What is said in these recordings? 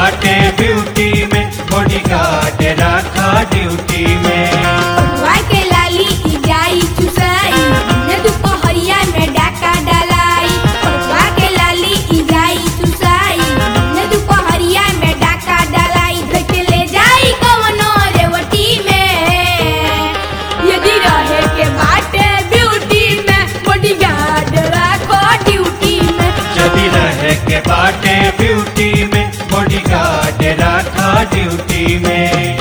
बाटे ब्यूटी में body guard रखा ड्यूटी में पटुआ के लाली ई जाई चुसाई न दुपहरिया में डाका डलाई पटुआ के लाली ई जाई चुसाई न दुपहरिया में डाका डलाई धर के ले जाई कवनो रेवटी में यदि रहे के बाटे ब्यूटी में बॉडीगार्ड राखो ड्यूटी में यदि रहे के बाटे ब्यूटी में बॉडी गार्ड रखा ड्यूटी में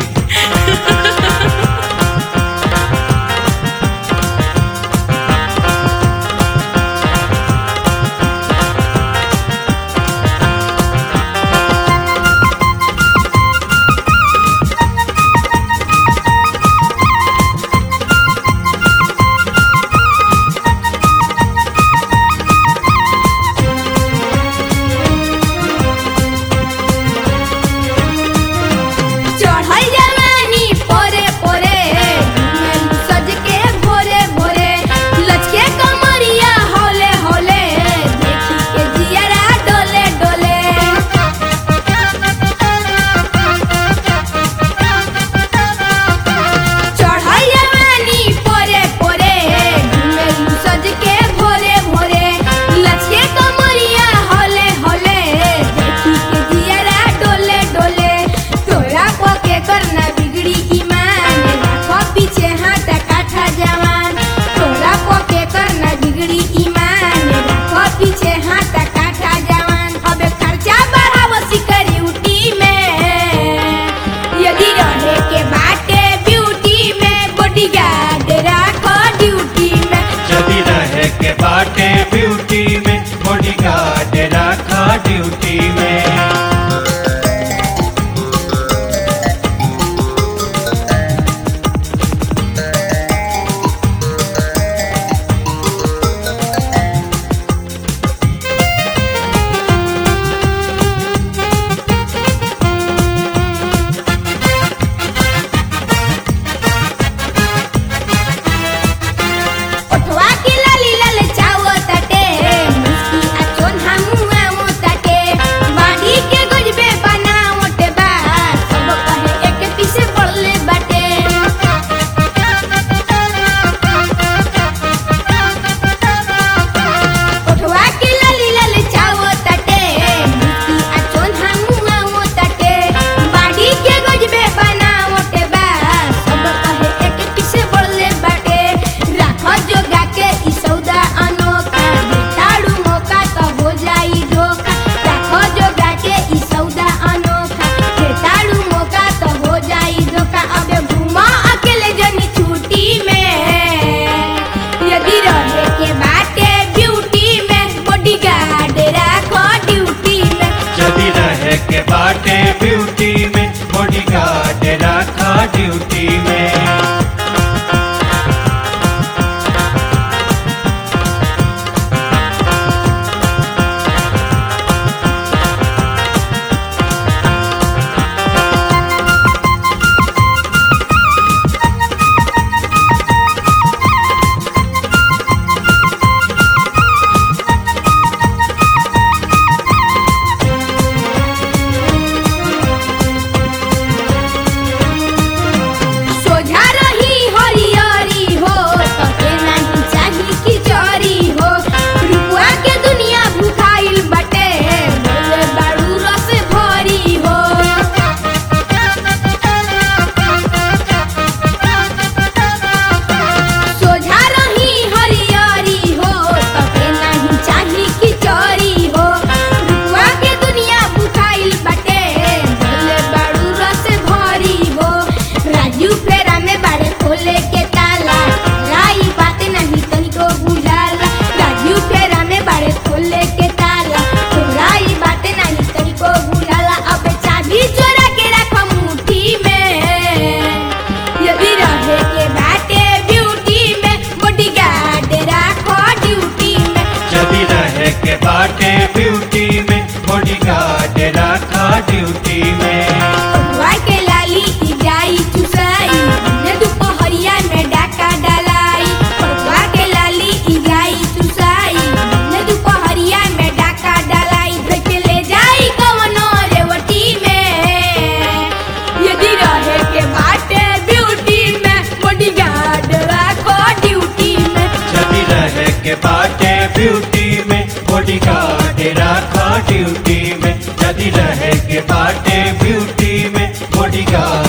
चढ़ल बॉडीगार्ड राखा ड्यूटी में यदि रहे के बाटे ब्यूटी में बॉडीगार्ड